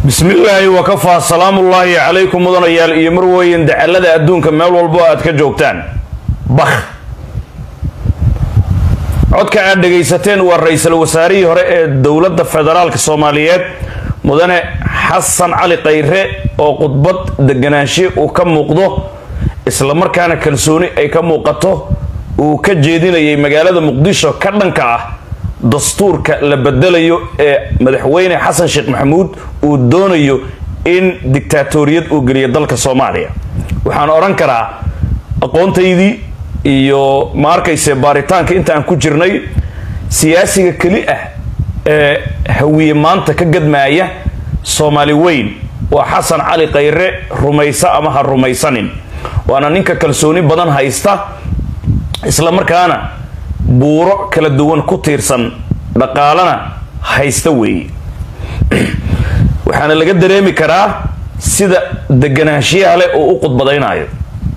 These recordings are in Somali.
bismillaahi wakafaa salaamullaahi calaykum mudanayaal iyo marweyn dacalada adduunka meel walbo aad ka joogtaan bakh codka aad dhegaysateen waa ra-iisul wasaarihii hore ee dowladda federaalka soomaaliyeed mudane xasan cali khayre oo khudbad deganaanshe uu ka muuqdo islamarkaana kalsooni ay ka muuqato uu ka jeedinayay magaalada muqdisho ka dhanka ah dastuurka la bedelayo ee madaxweyne xasan sheekh maxamuud uu doonayo in dictaatoriyad uu geliyo dalka soomaaliya waxaan odhan karaa aqoontaydii iyo ma arkayse baaritaanka inta aan ku jirnay siyaasiga keli ah ee hawiye maanta ka gadmaaya soomaali weyn waa xasan cali khayre rumaysa ama ha rumaysanin waana ninka kalsooni badan haysta islamarkaana buuro kala duwan ku tiirsan dhaqaalana haysta weeye waxaana laga dareemi karaa sida deganaanshiyaha leh oo u khudbadaynayo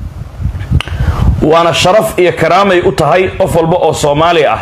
waana sharaf iyo karaamay u tahay qof walba oo soomaali ah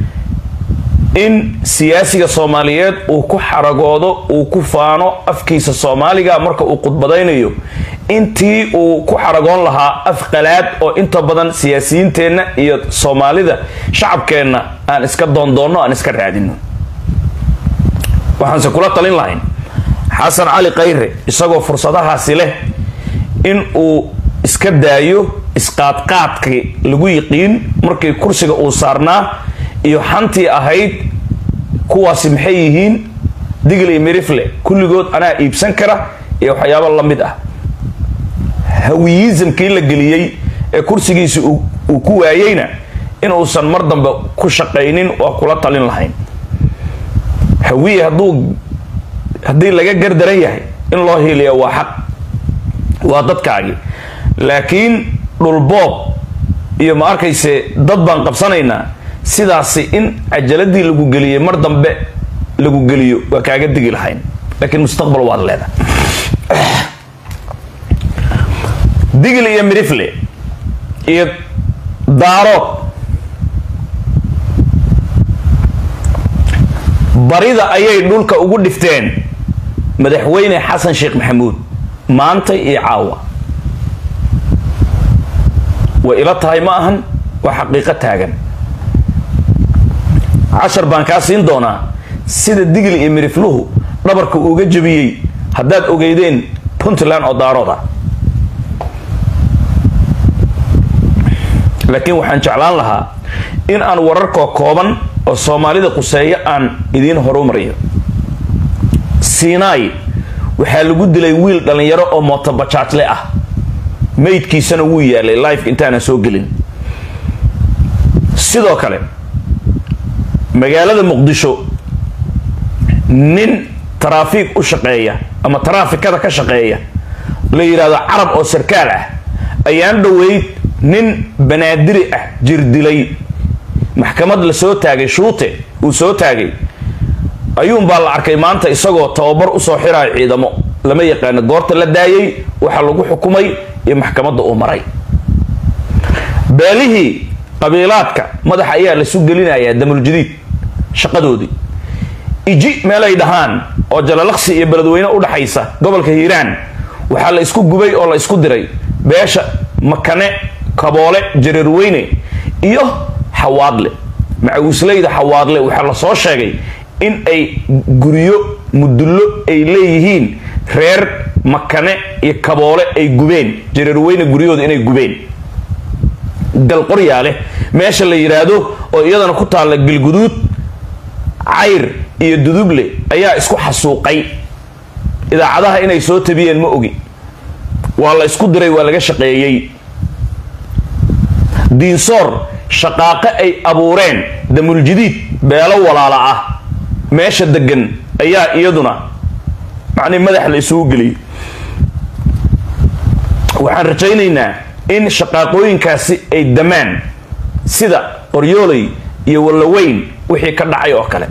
in siyaasiga soomaaliyeed uu ku xaragoodo uu ku faano afkiisa soomaaliga marka uu khudbadaynayo intii uu ku xaragoon lahaa af qalaad oo inta badan siyaasiyiinteenna iyo soomaalida shacabkeenna aan iska doondoonno aan iska raadino waxaanse kula talin lahayn xasan cali khayre isagoo fursadahaasi leh in uu iska daayo isqaadqaadkii lagu yiqiin markii kursiga uu saarnaa iyo xantii ahayd kuwaasi maxay yihiin digl iyo mirifle kulligood anaa iibsan kara iyo waxyaabo la mid ah hawiyizamkii la geliyey ee kursigiisi uu ku waayeyna inuusan mar dambe ku shaqaynin waa kula talin lahayn hawiye hadduu haddii laga gardaran yahay in loo hiiliya waa xaq waa dadkaagii laakiin dhulboob iyo ma arkayse dad baan qabsanaynaa sidaasi in cajaladii lagu geliyey mar dambe lagu geliyo waa kaaga digi lahayn laakiin mustaqbal waad leedahay digl iyo mirifle iyo daarood barida ayay dhulka ugu dhifteen madaxweyne xasan sheekh maxamuud maanta iyo caawa way ila tahay ma ahan waa xaqiiqo taagan cashar baan kaa siin doonaa sida digli iyo mirifluhu dhabarka uuga jabiyey haddaad ogeydeen puntland oo daarood ah laakiin waxaan jeclaan lahaa in aan wararkoo kooban oo soomaalida quseeyo aan idiin horumariyo sinai waxaa lagu dilay wiil dhallinyaro oo mootobajaajle ah maydkiisana wuu yaalay life intaanan soo gelin sidoo kale magaalada muqdisho nin taraafiik u shaqeeya ama taraafikada ka shaqeeya la yidhaahdo carab oo sarkaal ah ayaan dhoweyd nin banaadiri ah jirdilay maxkamad la soo taagay shuute uu soo taagay ayuunbaa la arkay maanta isagoo tababar usoo xiraayo ciidamo lama yaqaano goorta la daayay waxaa lagu xukumay iyo maxkamadda uu maray beelihii qabiilaadka madaxa ayaa lasu gelinayaa damuljadiid shaqadoodii iji meelay dhahaan oo jalalaqsi iyo beledweyne udhaxaysa gobolka hiiraan waxaa la isku gubay oo la isku diray beesha makane kaboole jareerweyne iyo xawaadle macawisleyda xawaadle waxaa la soo sheegay in ay guryo mudullo ay leeyihiin reer makane iyo kaboole ay gubeen jareerweyne guryahooda inay gubeen galqoryaale meesha la yidhaahdo oo iyadana ku taalla galguduud cayr iyo duduble ayaa isku xasuuqay idaacadaha inay soo tabiyeen ma ogi waa la isku diray waa laga shaqeeyey diinsoor shaqaaqo ay abuureen damuljadiid beelo walaala ah meesha degan ayaa iyaduna macnii madax la isugu geliyay waxaan rajaynaynaa in shaqaaqooyinkaasi ay damaan sida qoryooley iyo wallaweyn wixii ka dhacay oo kale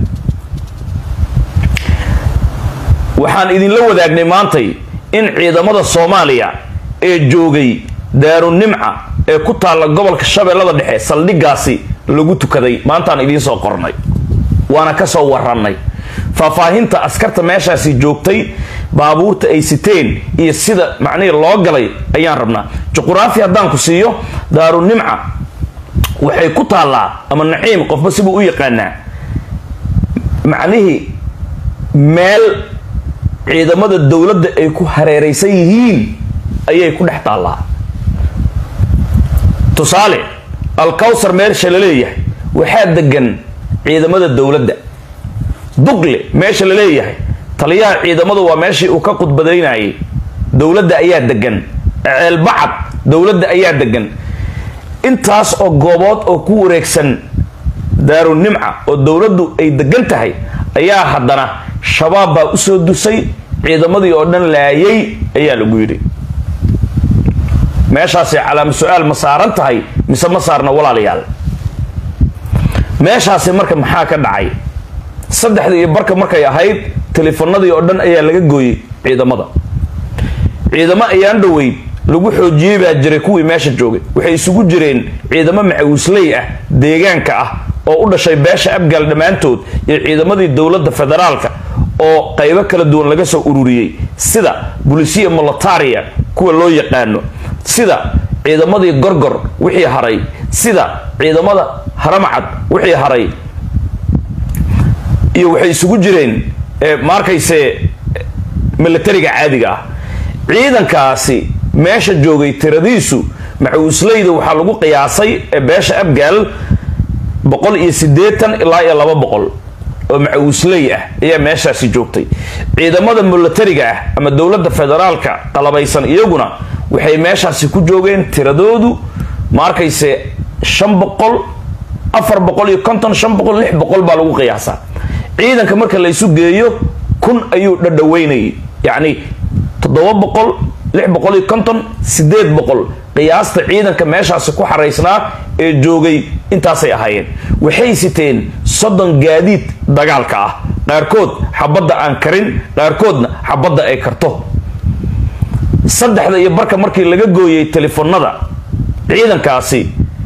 waxaan idinla wadaagnay maantay in ciidamada soomaaliya ee joogay daarunimca ee ku taalla gobolka shabeellada dhexe saldhiggaasi lagu tukaday maantaan idiin soo qornay waana ka soo warannay faahfaahinta askarta meeshaasi joogtay baabuurta ay siteen iyo sida macnihii loo galay ayaan rabnaa juquraafi haddaan ku siiyo daarunimca waxay ku taallaa ama naciim qofba sibuu u yaqaanaa macnihii meel ciidamada dowladda ay ku hareeraysan yihiin ayay ku dhex taallaa tusaale alkawsar meesha la leeyahay waxaa degan ciidamada dowladda dugle meesha la leeyahay taliyaha ciidamadu waa meeshii uu ka khudbadaynayay dowladda ayaa degan ceelbacad dowladda ayaa degan intaas oo goobood oo ku wareegsan daarunimca oo dowladdu ay degan tahay ayaa haddana shabaab baa usoo dusay ciidamadii oo dhan laayay ayaa lagu yidhi meeshaasi calaama su-aal ma saaran tahay mise ma saarna walaalayaal meeshaasi marka maxaa ka dhacay saddexda iyo barka markay ahayd teleefanadii oo dhan ayaa laga gooyey ciidamada ciidamo ayaan dhoweyd lagu xoojiyey baa jiray kuwii meesha joogay waxay isugu jireen ciidamo macawisley ah deegaanka ah oo u dhashay beesha abgaal dhammaantood iyo ciidamadii dowladda federaalka oo qaybo kala duwan laga soo ururiyey sida bulisiya molataria kuwa loo yaqaano sida ciidamadii gorgor wixii haray sida ciidamada haramcad wixii haray iyo waxay isugu jireen maarkayse milatariga caadiga ah ciidankaasi meesha joogay tiradiisu macawisleyda waxaa lagu qiyaasay ee beesha abgaal boqol iyo siddeetan ilaa iyo laba boqol oo macawisley ah ayaa meeshaasi joogtay ciidamada milatariga ah ama dowladda federaalka qalabaysan iyaguna waxay meeshaasi ku joogeen tiradoodu ma arkayse shan boqol afar boqol iyo konton shan boqol lix boqol baa lagu qiyaasaa ciidanka marka la isu geeyo kun ayuu dhadhaweynayay yacni toddoba boqol lix boqol iyo konton sideed boqol qiyaasta ciidanka meeshaasi ku xaraysnaa ee joogay intaasay ahaayeen waxay siteen soddon gaadiid dagaalka ah qaarkood xabadda aan karin qaarkoodna xabadda ay karto saddexda iyo barka markii laga gooyey telefoonada ciidankaasi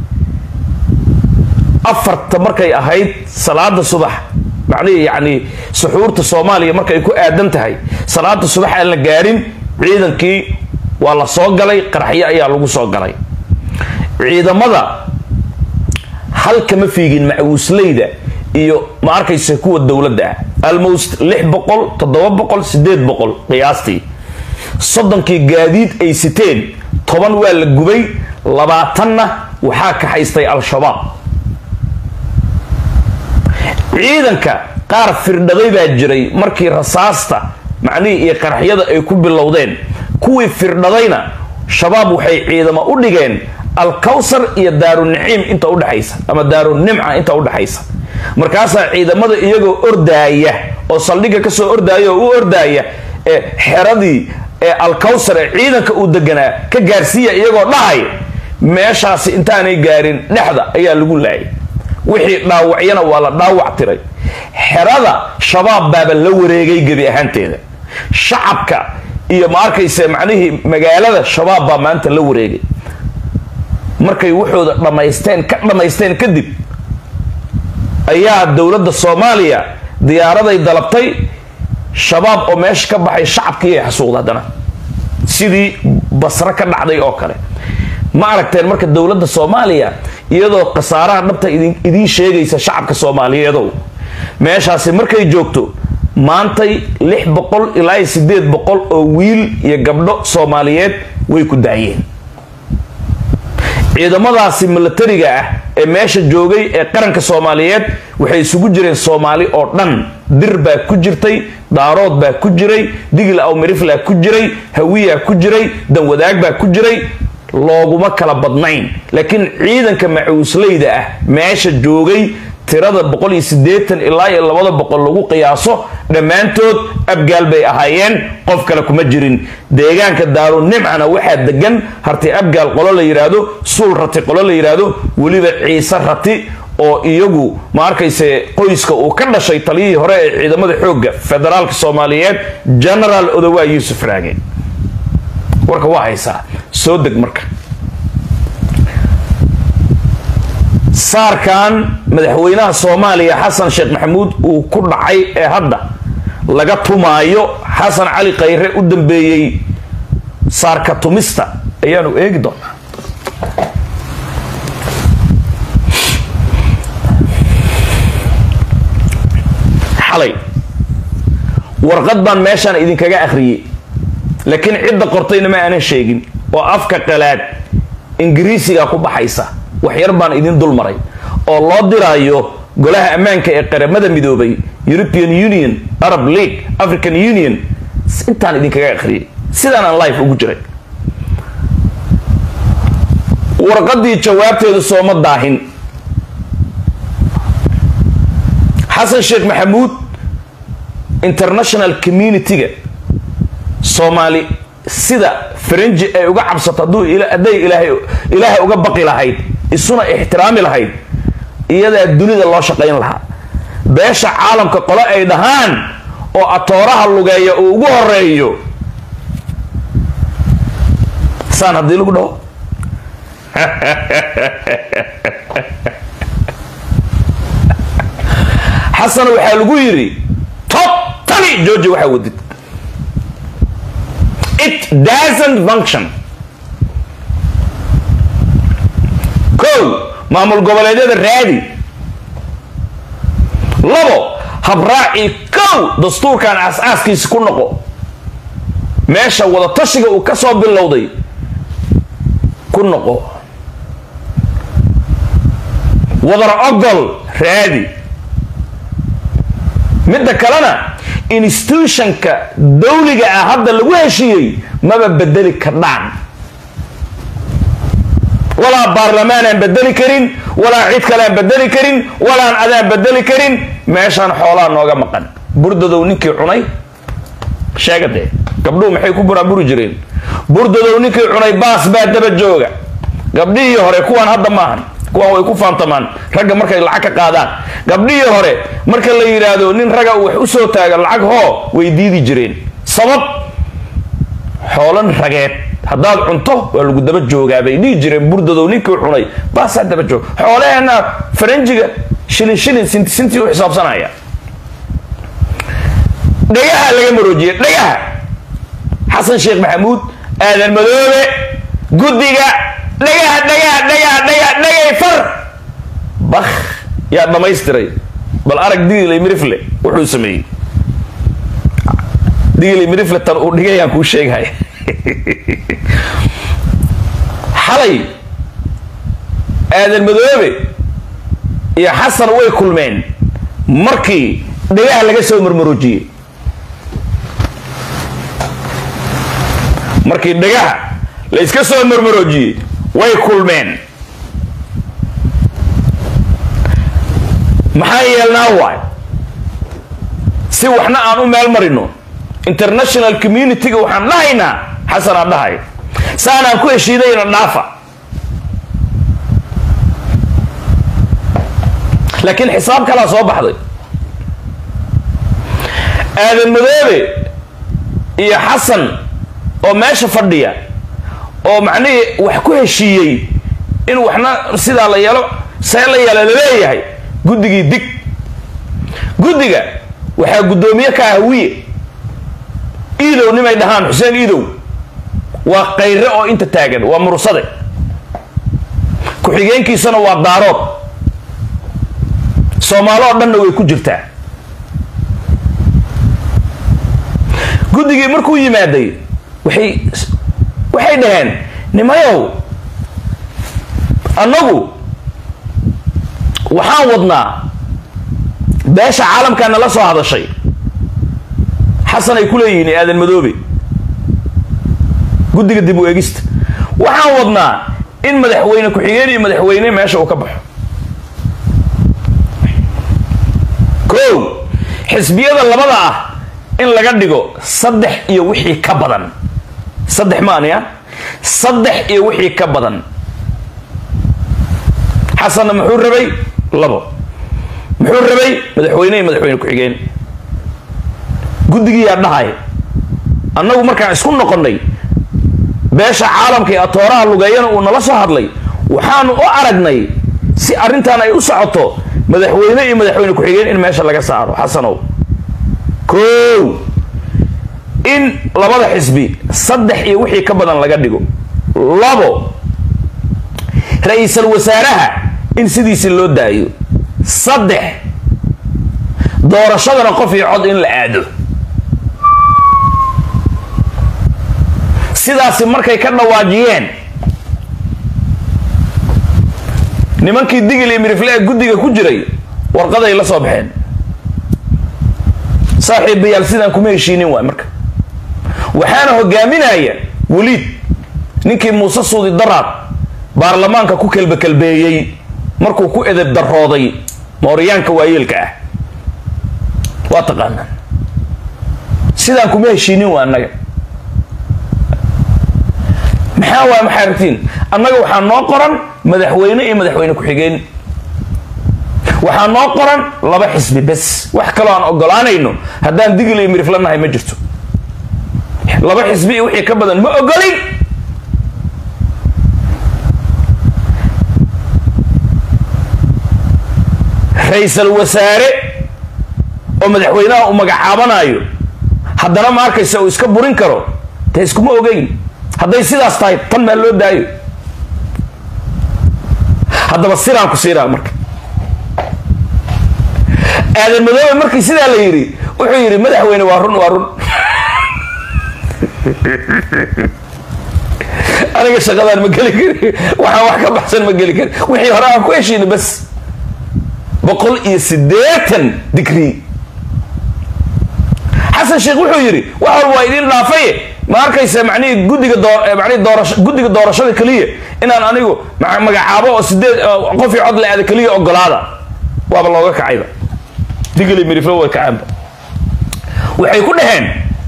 afarta markay ahayd salaada subax macnihii yacni suxuurta soomaaliya markay ku aadan tahay salaada subax aan la gaarin ciidankii waa la soo galay qaraxyo ayaa lagu soo galay ciidamada halkama fiigin macawisleyda iyo ma arkaysa kuwa dowladda ah almost lix boqol toddoba boqol sideed boqol qiyaastii soddonkii gaadiid ay siteen toban waa la gubay labaatanna waxaa kaxaystay al-shabaab ciidanka qaar firdhaday baa jiray markii rasaasta macnihii iyo qaraxyada ay ku bilowdeen kuwii firdhadayna shabaab waxay ciidamo u dhigeen alkawsar iyo daaruniciim inta udhexaysa ama daarunimca inta udhexaysa markaasaa ciidamada iyagoo ordaaya oo saldhigga kasoo ordaaya oo u ordaaya ee xeradii ee alkawsar ee ciidanka uu deganaa ka gaarsiiya iyagoo dhahay meeshaasi intaanay gaarin dhexda ayaa lagu laayay wixii dhaawacyana waa la dhaawac tiray xerada shabaab baaba la wareegay gebi ahaanteeda shacabka iyo ma arkayse macnihii magaalada shabaab baa maanta la wareegay markay waxooda dhammaysteen ka dhammaysteen kadib ayaa dowladda soomaaliya diyaaraday dalabtay shabaab oo meesha ka baxay shacabkiiay xasuuqda haddana sidii basre ka dhacday oo kale ma aragteen marka dowladda soomaaliya iyadoo khasaaraha dhabta idiin sheegaysa shacabka soomaaliyeedow meeshaasi markay joogto maantay lix boqol ilaa sideed boqol oo wiil iyo gabdho soomaaliyeed way ku daayeen ciidamadaasi milatariga ah ee meesha joogay ee qaranka soomaaliyeed waxay isugu jireen soomaali oo dhan dir baa ku jirtay daarood baa ku jiray digil awmiriflaa ku jiray hawiyaa ku jiray danwadaag baa ku jiray looguma kala badnayn laakiin ciidanka macuusleyda ah meesha joogay tirada boqol iyo siddeetan ilaa iyo labada boqol lagu qiyaaso dhammaantood abgaal bay ahaayeen qof kale kuma jirin deegaanka daarunimcana waxaa degan harti abgaal qolo la yidhaahdo suul rati qolo la yidhaahdo weliba ciise rati oo iyagu ma arkayse qoyska uu ka dhashay taliyihii hore ee ciidamada xoogga federaalka soomaaliyeed genaraal odowaa yuusuf raage warka waa haysaa soo deg marka saarkan madaxweynaha soomaaliya xasan sheekh maxamuud uu ku dhacay ee hadda laga tumaayo xasan cali khayre u dambeeyey saarka tumista ayaanu eegi doonaa xalay warqad baan meeshaan idinkaga akhriyey laakiin cidda qortayna ma aanan sheegin oo afka qalaad ingiriisiga ku baxaysa waxyar baan idin dul maray oo loo diraayo golaha ammaanka ee qaramada midoobay european union arab league african union intaan idinkaga akhriyey sidaan aan life ugu jiray warqadii jawaabteedu sooma daahin xasan sheekh maxamuud international community-ga soomaali sida faranji ay uga cabsato hadduu hadday ilaahay ilaahay uga baqi lahayd isuna ixtiraami lahayd iyadaa dunida loo shaqayn lahaa beesha caalamka qole ay dhahaan oo atooraha lugeeya uu ugu horeeyo saan haddii lagu dhaho xasan waxaa lagu yidhi totally georgi waxaa wadid it doesn't function kow maamul goboleedyada raadi labo habraacii kow dastuurkan aas-aaskiisi ku noqo meesha wadatashiga uu ka soo bilowday ku noqo wadar ogol raadi midda kalena institutionka dawliga ah hadda lagu heshiiyey maba bedeli kardhaan walaa baarlamaan aan bedeli karin walaa cid kale aan bedeli karin walaan adaan bedeli karin meeshaan xoolaa nooga maqan burdadow ninkii cunay sheega dee gabdhuhu maxay ku buraaburi jireen burdadow ninkii cunay baas baa daba jooga gabdhihii hore kuwaan hadda maahan kuwaan way ku faantamaan ragga markay lacag ka qaadaan gabdhihii hore marka la yidhaahdo nin ragga uu wax u soo taaga lacag hoo way diidi jireen sabab xoolan rageed haddaad cunto waa lagu daba joogaa bay dhihi jireen burdadow ninkii cunay baasaa daba joog xoolaheenna faranjiga shilin shilin sinti sintii u xisaabsanaya dhagaha laga maroojiyey dhagaha xasan sheekh maxamuud aadan madoobe guddiga dhagaha dhagaha dhagaha dhagaha dhagay far bak yaa dhamaystiray bal arag digilay mirifle wuxuu sameeyey digilay mirifle tan uu dhigayaan kuu sheegaya xalay aadan madoobe iyo xasan way kulmeen markii dhagaha laga soo marmaroojiyey markii dhagaha la iska soo marmaroojiyey way kulmeen maxaa yeelnaa waay si waxna aan u meel marino international community-ga waxaan dhahaynaa xasanaa dhahay saanaan ku heshiidayna dhaafa laakiin xisaab kalaa soo baxday aadan madoobe iyo xasan oo meesha fadhiya oo macnihii wax ku heshiiyey in waxna sidaa la yeelo see la yeelo laleeyahay guddigii dig guddiga waxaa guddoomiye ka ah wiye iidow nimay dhahaan xuseen iidow waa kayre oo inta taagan waa mursade ku-xigeenkiisana waa daarood soomaalo oo dhanna way ku jirtaa guddigii markuu yimaaday waxay waxay dhaheen nimayow annagu waxaan wadnaa beesha caalamkaa nala soo hadashay xasan ay ku leeyihiin aadan madoobe guddiga dib u eegista waxaan wadnaa in madaxweyne ku-xigeen iyo madaxweyne meesha uu ka baxo kow xisbiyada labada ah in laga dhigo saddex iyo wixii ka badan saddex maania saddex iyo wixii ka badan xasanna muxuu rabay labo muxuu rabay madaxweyne iyo madaxweyne ku-xigeen guddigiiyaa dhahay annagu markaan isku noqonnay beesha caalamka ee atooraha lugeeyana uu nala soo hadlay waxaanu u aragnay si arrintan ay u socoto madaxweyne iyo madaxweyne ku-xigeen in meesha laga saaro xasanow kow in labada xisbi saddex iyo wixii ka badan laga dhigo labo ra-iisal wasaaraha in sidiisi loo daayo saddex doorashadana qof iyo cod in la aado sidaasi markay ka dhawaajiyeen nimankii digil iyo mirifle ee guddiga ku jiray warqaday la soo baxeen saaxiibayaal sidaan kuma heshiinin waay marka waxaana hogaaminaya weliid ninkii muuse suudi daraad baarlamaanka ku kelbekelbeeyey markuu ku edeb darooday mooryaanka waayeelka ah waa taqaanaan sidaan kuma heshiinin waa annaga maxaa waay maxaa aragtiin annaga waxaa noo qoran madaxweyne iyo madaxweyne ku-xigeen waxaa noo qoran laba xisbi bes wax kaloo aan ogolaanayno haddaan digil iyo mirifla nahay ma jirto laba xisbi iyo wixii ka badan ma ogolin ra-iisal wasaare oo madaxweynaha uu magacaabanayo haddana ma arkaysa uu iska burin karo dee iskuma ogeyn hadday sidaas tahay tan maa loo daayo haddaba siraan ku siiraa marka aadan madoobe markii sidaa la yidhi wuxuu yidhi madaxweyne waa run waa run aniga shaqadaan ma geli kari waxaan wax ka baxsan ma geli kari wixii hore aan ku heshiina bas boqol iyo siddeetan digrii xasan sheekh wuxuu yidhi wax walba waa idiin dhaafaye ma arkaysa macnihii guddiga doo manihi doorasho guddiga doorashada keliya inaan anigu magacaabo oo sideed qof iyo cod la aada keliya ogolaada waaba looga kacayba digli miriflo way kacaanba waxay ku dhaheen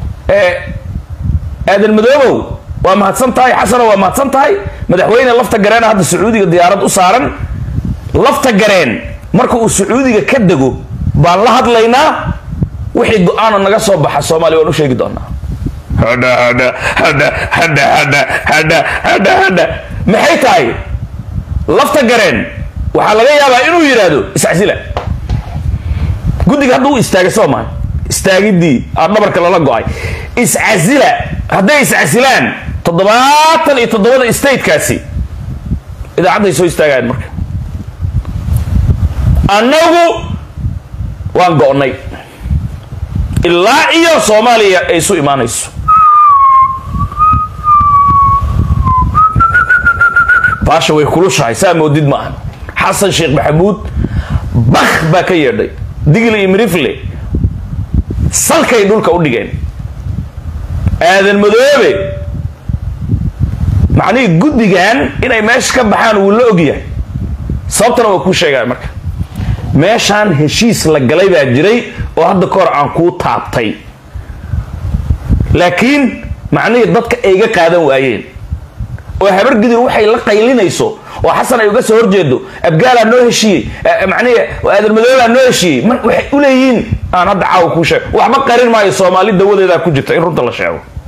aadan madoobow waa mahadsan tahay xasano waa mahadsan tahay madaxweyne lafta gareena hadda sacuudiga diyaarad u saaran lafta gareen marka uu sacuudiga ka dego baan la hadlaynaa wixii go-aana naga soo baxa soomaaliya waan u sheegi doonaa hadha hadha hadha hadha hadha hadha hadha hadha maxay tahay lafta gareen waxaa laga yaabaa inuu yidhaahdo iscasila guddiga hadda u istaagay soo maa istaagidii aa dhabarka lala go-ay iscasila hadday iscasilaan toddobaatan iyo toddobada statekaasi idaacadday soo istaagayaan marka annagu waan go-nay ilaa iyo soomaaliya ay isu imaanayso baasha way kulushahay saa moodid ma ahan xasan sheekh maxamuud bak baa ka yeedhay digli iyo mirifle salkay dhulka u dhigeen aadan madoobe macnihii guddigan inay meesha ka baxaan wuu la ogyahay sababtana waa kuu sheegaya marka meeshaan heshiis la galay baa jiray oo hadda ka hor aan kuu taabtay laakiin macnihii dadka ayga qaadan waayeen oo habargidir waxay la qaylinayso oo xasan ay uga soo horjeedo abgaalaa noo heshiiyey macnihii aadan madoobaa noo heshiiyey mar waxay u leeyihiin aan hadda caawa kuu sheego waxba qarin maayo soomaali dawadeedaa ku jirta in runta la sheego